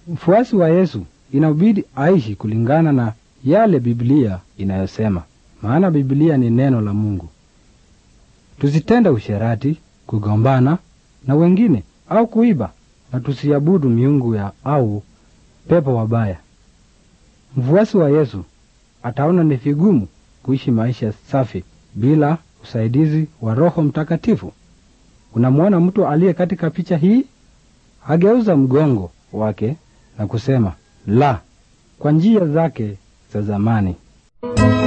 Mfuasi wa Yesu inabidi aishi kulingana na yale Biblia inayosema, maana Biblia ni neno la Mungu. Tusitende usherati, kugombana na wengine au kuiba, na tusiabudu miungu ya au pepo wabaya. Mfuasi wa Yesu ataona ni vigumu kuishi maisha safi bila usaidizi wa Roho Mtakatifu. Unamwona mtu aliye katika picha hii? Ageuza mgongo wake na kusema la kwa njia zake za zamani.